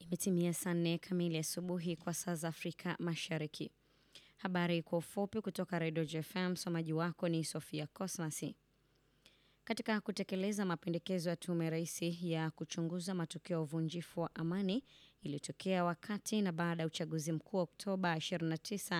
Imetimia saa nne kamili asubuhi kwa saa za Afrika Mashariki. Habari kwa ufupi kutoka Redio JFM. Msomaji wako ni Sofia Cosmasi. Katika kutekeleza mapendekezo ya Tume Rais ya kuchunguza matukio ya uvunjifu wa amani iliyotokea wakati na baada ya uchaguzi mkuu wa Oktoba 29,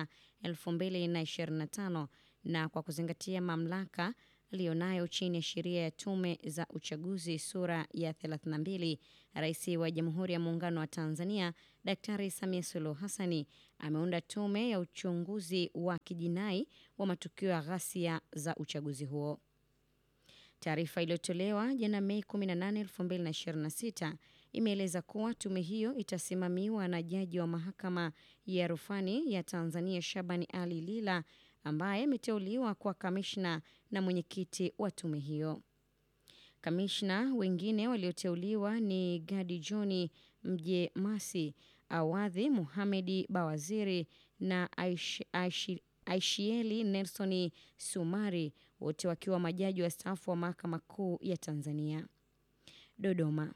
2025 na kwa kuzingatia mamlaka aliyonayo chini ya sheria ya tume za uchaguzi sura ya 32, Rais wa Jamhuri ya Muungano wa Tanzania Daktari Samia Suluhu Hassani ameunda tume ya uchunguzi wa kijinai wa matukio ya ghasia za uchaguzi huo. Taarifa iliyotolewa jana Mei 18, 2026 imeeleza kuwa tume hiyo itasimamiwa na jaji wa mahakama ya rufani ya Tanzania Shabani Ali Lila ambaye ameteuliwa kwa kamishna na mwenyekiti wa tume hiyo. Kamishna wengine walioteuliwa ni Gadi Johni Mje Masi, Awadhi Muhamedi Bawaziri na Aish, Aish, Aishieli Nelson Sumari, wote wakiwa majaji wastaafu wa mahakama kuu ya Tanzania. Dodoma.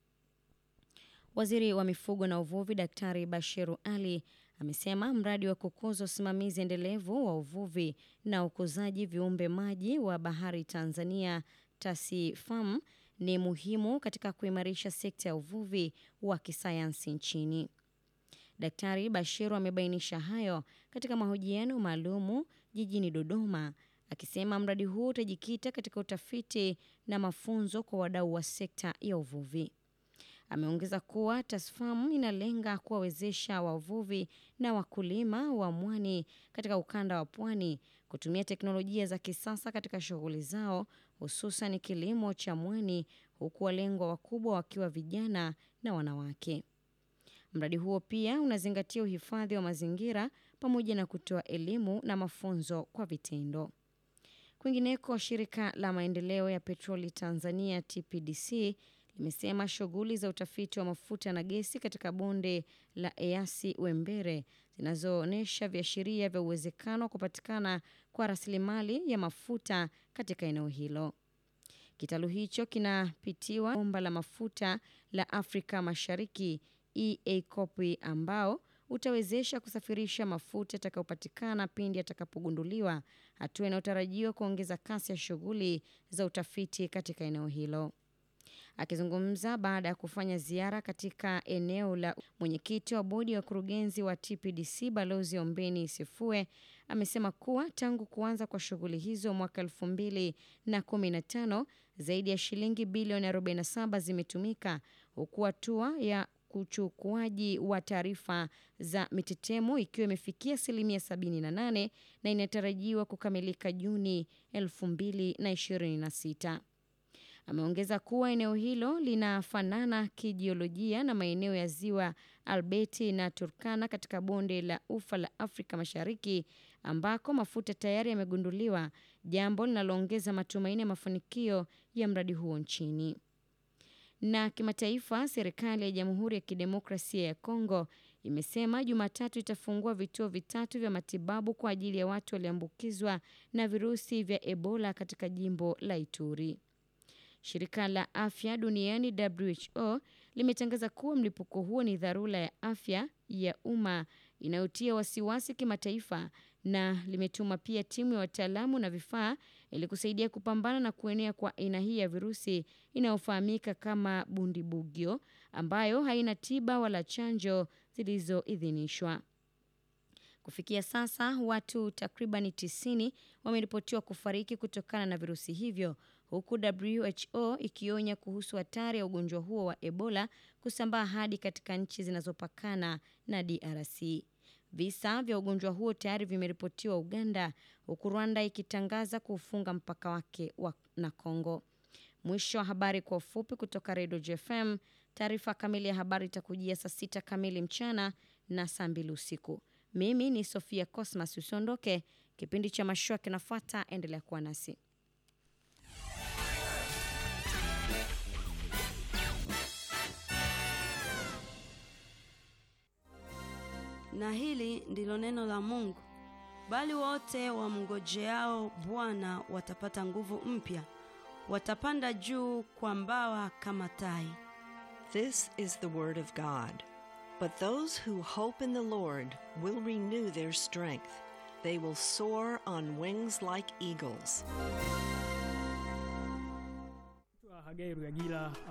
Waziri wa mifugo na uvuvi Daktari Bashiru Ali amesema mradi wa kukuza usimamizi endelevu wa uvuvi na ukuzaji viumbe maji wa bahari Tanzania TASIFAM ni muhimu katika kuimarisha sekta ya uvuvi wa kisayansi nchini. Daktari Bashiru amebainisha hayo katika mahojiano maalumu jijini Dodoma, akisema mradi huu utajikita katika utafiti na mafunzo kwa wadau wa sekta ya uvuvi. Ameongeza kuwa TASFAM inalenga kuwawezesha wavuvi na wakulima wa mwani katika ukanda wa pwani kutumia teknolojia za kisasa katika shughuli zao, hususan kilimo cha mwani, huku walengwa wakubwa wakiwa vijana na wanawake. Mradi huo pia unazingatia uhifadhi wa mazingira pamoja na kutoa elimu na mafunzo kwa vitendo. Kwingineko, shirika la maendeleo ya petroli Tanzania TPDC limesema shughuli za utafiti wa mafuta na gesi katika bonde la Eyasi Wembere zinazoonyesha viashiria vya uwezekano wa kupatikana kwa rasilimali ya mafuta katika eneo hilo. Kitalu hicho kinapitiwa bomba la mafuta la Afrika Mashariki EACOP ambao utawezesha kusafirisha mafuta yatakayopatikana pindi yatakapogunduliwa, hatua inayotarajiwa kuongeza kasi ya shughuli za utafiti katika eneo hilo. Akizungumza baada ya kufanya ziara katika eneo la, mwenyekiti wa bodi ya wakurugenzi wa TPDC Balozi Ombeni Sifue amesema kuwa tangu kuanza kwa shughuli hizo mwaka elfu mbili na kumi na tano zaidi ya shilingi bilioni 47 zimetumika huku hatua ya uchukuaji wa taarifa za mitetemo ikiwa imefikia asilimia 78 na inatarajiwa kukamilika Juni 2026. Ameongeza kuwa eneo hilo linafanana kijiolojia na maeneo ya ziwa Albeti na Turkana katika bonde la ufa la Afrika Mashariki ambako mafuta tayari yamegunduliwa, jambo linaloongeza matumaini ya mafanikio ya mradi huo nchini. Na kimataifa, serikali ya Jamhuri ya Kidemokrasia ya Kongo imesema Jumatatu itafungua vituo vitatu vya matibabu kwa ajili ya watu walioambukizwa na virusi vya Ebola katika jimbo la Ituri. Shirika la Afya Duniani WHO limetangaza kuwa mlipuko huo ni dharura ya afya ya umma inayotia wasiwasi kimataifa na limetuma pia timu ya wataalamu na vifaa ili kusaidia kupambana na kuenea kwa aina hii ya virusi inayofahamika kama Bundibugyo ambayo haina tiba wala chanjo zilizoidhinishwa. Kufikia sasa watu takribani 90 wameripotiwa kufariki kutokana na virusi hivyo huku WHO ikionya kuhusu hatari ya ugonjwa huo wa Ebola kusambaa hadi katika nchi zinazopakana na DRC. Visa vya ugonjwa huo tayari vimeripotiwa Uganda, huku Rwanda ikitangaza kuufunga mpaka wake wa na Kongo. Mwisho wa habari kwa ufupi kutoka Redio JFM. Taarifa kamili ya habari itakujia saa sita kamili mchana na saa mbili usiku. Mimi ni Sofia Cosmas. Usiondoke, kipindi cha mashua kinafuata. Endelea kuwa nasi. Na hili ndilo neno la Mungu, bali wote wamngojeao Bwana watapata nguvu mpya, watapanda juu kwa mbawa kama tai. This is the word of God. But those who hope in the Lord will renew their strength. They will soar on wings like eagles. Hagai Rugagila